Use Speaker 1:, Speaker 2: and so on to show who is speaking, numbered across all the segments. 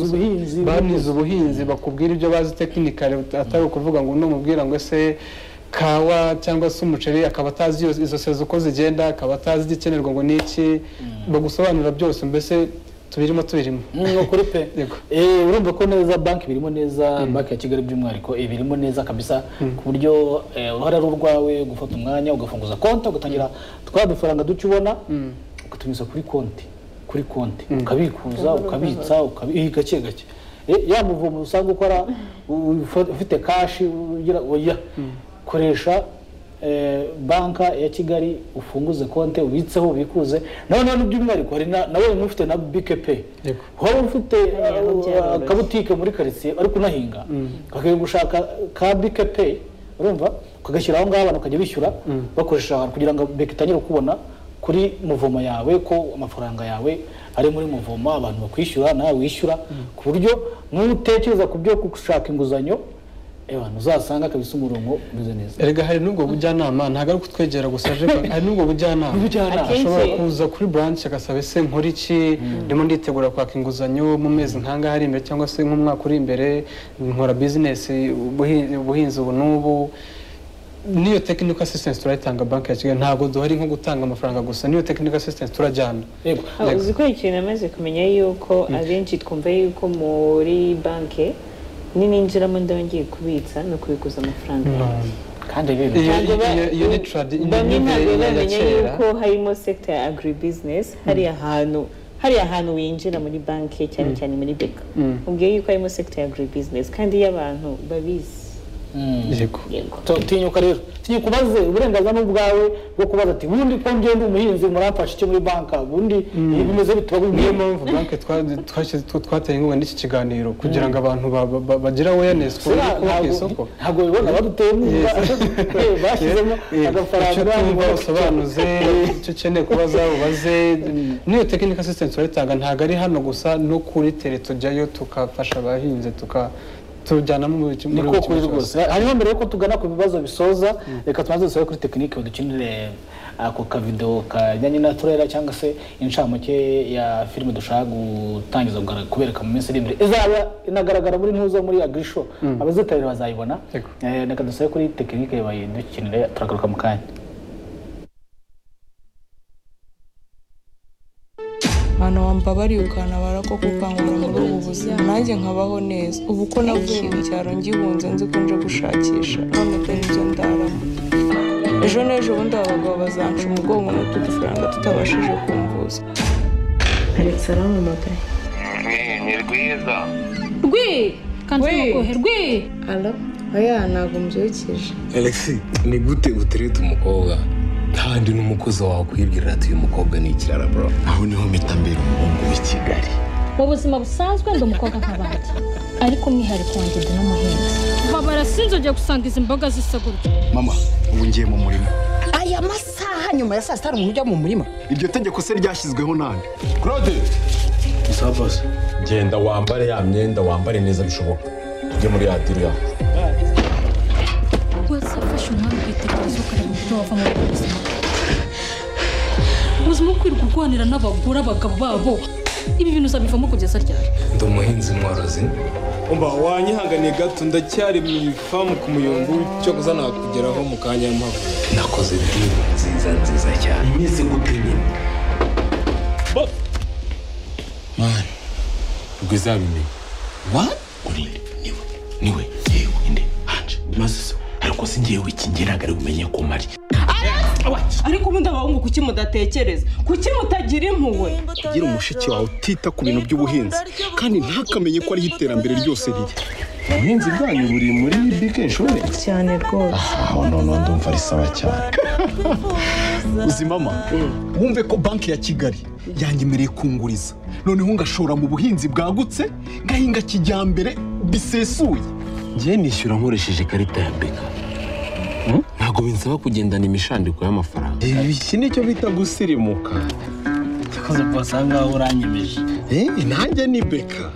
Speaker 1: ubuhinzi
Speaker 2: banize ubuhinzi bakubwira ibyo bazi tekinikari atari ukuvuga ngo uno mubwira ngo ese kawa cyangwa se umuceri akaba atazi iyo- izo sezo uko zigenda akaba atazi igikenerwa ngo ni iki bagusobanurira byose mbese tubirimo tubirimo
Speaker 1: ni ukuri pe
Speaker 2: Yego.
Speaker 1: Eh, urumva ko neza banki birimo neza banki ya kigali by'umwihariko eh, birimo neza kabisa ku buryo eh, uruhare ari urwawe gufata umwanya ugafunguza konti ugatangira twa dufaranga duke ubona ukatumiza kuri konti kuri konti ukabikuza ukabitsa ukabi- eh, gake gake Eh, ya muvomo usanga ukora u- ufa- ufite kashi ugira oya koresha Eh, banka ya kigali ufunguze konti ubitseho ubikuze noneho by'umwihariko hari na- nawe wari ufite na bike pe
Speaker 2: Yego.
Speaker 1: waba ufite
Speaker 3: Hariya
Speaker 1: uh,
Speaker 3: ngo byaroroshye.
Speaker 1: akabutike muri karitsiye ari kunahinga ukajya gushaka ka bike pe urumva ukagashyira aho ngaho abantu bakajya bishyura bakoresha aho hantu kugira ngo bike itangire kubona kuri muvoma yawe ko amafaranga yawe ari muri muvoma abantu bakwishyura nawe wishyura ku buryo n'utekereza ku byo gushaka inguzanyo abantu uzasanga kabisa umurongo umeze neza
Speaker 2: erega hari n'ubwo bujyanama ntabwo ari kutwegera gusa aje ko- hari n'ubwo bujyanama
Speaker 1: Ubujyanama.
Speaker 3: Akenshi-
Speaker 2: ashobora kuza kuri branch agasaba ese nkora iki ndimo nditegura kwaka inguzanyo mu mezi nk'angahe ari imbere cyangwa se nk'umwaka uri imbere nkora business ubuhi- ubuhinzi ubu n'ubu n'iyo technical assistance turayitanga banki ya kigali ntabwo duhari nko gutanga amafaranga gusa n'iyo technical assistance turajyana
Speaker 1: yego
Speaker 3: Ah, uzi ko ikintu namaze kumenya yuko abenshi twumva yuko muri banki nininjiramo ndaba ngiye kubitsa no kubikuza amafaranga yanjye
Speaker 1: kandi rero
Speaker 2: Iyo-
Speaker 3: Ntabwo ba-
Speaker 2: iyo- iyo ni tradi- ni
Speaker 3: bamwe
Speaker 2: imyumvire
Speaker 3: ntabwo
Speaker 2: ya
Speaker 3: bamenya
Speaker 2: kera.
Speaker 3: yuko harimo sekita ya agribusiness hariya hantu hariya hantu winjira muri banki cyane cyane muri beka
Speaker 2: Mm.
Speaker 3: ubwiye yuko harimo sekita ya agribusiness kandi iyo abantu babizi
Speaker 2: yego
Speaker 3: yego
Speaker 1: So, tinyuka rero tinyuka ubaze uburenganzira ni ubwawe bwo kubaza ati bundi ko njye ndi umuhinzi muramfasha icyo muri banka bundi ibi bimeze
Speaker 2: niyo
Speaker 1: bitubabwiyemo
Speaker 2: mpamvu banki twateye inkunga n'iki kiganiro kugira ngo abantu ba- ba- ba- bagire awareness ku buryo bwo ku isoko
Speaker 1: ntabwo bibona baduteye inkunga Eh, bashyizemo
Speaker 2: Eh, icyo
Speaker 1: agafaranga
Speaker 2: utumva
Speaker 1: ngo-
Speaker 2: usobanuze icyo ukeneye kubaza ubaze n'iyo tekinika asisitensi urayitanga ntabwo ari hano gusa no kuri tere tujyayo tugafasha abahinzi tuka tujyanamo muri
Speaker 1: ni
Speaker 2: muri
Speaker 1: ko
Speaker 2: buri
Speaker 1: kuri
Speaker 2: cyose.
Speaker 1: rwose hanyuma mbere yuko tugana ku bibazo bisoza reka tubanze dusabe kuri tekinike badukinire ako kavido kajyanye na turera cyangwa se inshamake ya filime dushaka gutangiza kugaragara- kubereka mu minsi iri imbere izaba inagaragara muri ntuzo muri agrisho abazitabira bazayibona
Speaker 2: Yego.
Speaker 1: Eh, reka dusabe kuri tekinike bayidukinire turagaruka mu kanya
Speaker 4: abantu bambabariye ukantabara ko kukangura muri ubu buzima nanjye nkabaho neza ubu ko navuye mu cyaro ngihunze nzi ko nje gushakisha none dore ibyo ndaramo ejo n'ejo bundi aba bagabo bazanca umugongo n'utudufaranga tutabashije kumvuza
Speaker 3: alex arampamagaye
Speaker 5: ni rwiza
Speaker 6: rwi kandi ntuguhe rwi
Speaker 4: ara oya ntabwo mbyukije
Speaker 7: alexi ni gute utereta umukobwa kandi n'umukozi wawe akwibwirira ati uyu mukobwa ni ikirara bro aho niho mpita mbera umuhungu w'i kigali
Speaker 6: mu buzima busanzwe ndi umukobwa nk'abandi ariko umwihariko wanjye ndi n'umuhinzi babara sinzongeye gusanga izi mboga zisa gutya
Speaker 8: mama ubu ngiye mu murima
Speaker 9: aya masaha nyuma ya saa sita hari umuntu ujya mu murima
Speaker 8: iryo tegeko se ryashyizweho nande
Speaker 7: genda wambare ya myenda wambare neza bishoboka ujye muri ya diri yawe
Speaker 6: wazafasha umwami ukitekereza ukareba uburyo wava muri ubu buzima ubuzima bwo kwirirwa urwanira n'abagore abagabo babo ibi bintu uzabivamo kugeza ryari
Speaker 7: ndi umuhinzi mworozi
Speaker 10: umva wanyihanganiye gato ndacyari mu ifamu ku muyungu cyo kuza nakugeraho mu kanya mpamvu
Speaker 7: nakoze diri nziza nziza cyane imeze gute nyine mani rwiza yabimenye
Speaker 8: wa uriye niwe niwe yewe inde hanje maze se ariko si ngewe iki ngenagari umenye ko mari
Speaker 9: ariko ubundi abahungu kuki mudatekereza kuki mutagira impuhwe
Speaker 8: gira umushiki wawe utita ku bintu by'ubuhinzi kandi ntakamenye ko ariho iterambere ryose riri ubuhinzi bwanyu buri muri bike insurance
Speaker 9: cyane rwose
Speaker 8: aho none ndumva ari sawa cyane uzi mama wumve ko banki ya kigali yanyemereye kunguriza noneho ngashora mu buhinzi bwagutse ngahinga kijyambere bisesuye
Speaker 7: ngiye nishyura nkoresheje ikarita ya beka ntabwo binsaba kugendana imishandiko y'amafaranga
Speaker 8: iki nicyo bita gusirimuka
Speaker 1: ikoze bwose aha ngaha uranyemeje
Speaker 8: nanjye ni beka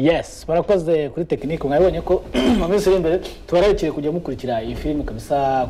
Speaker 1: yes barakoze kuri tekinike mwabonye ko mu minsi iri imbere tubararikiye kujya mukurikira iyi filime kabisa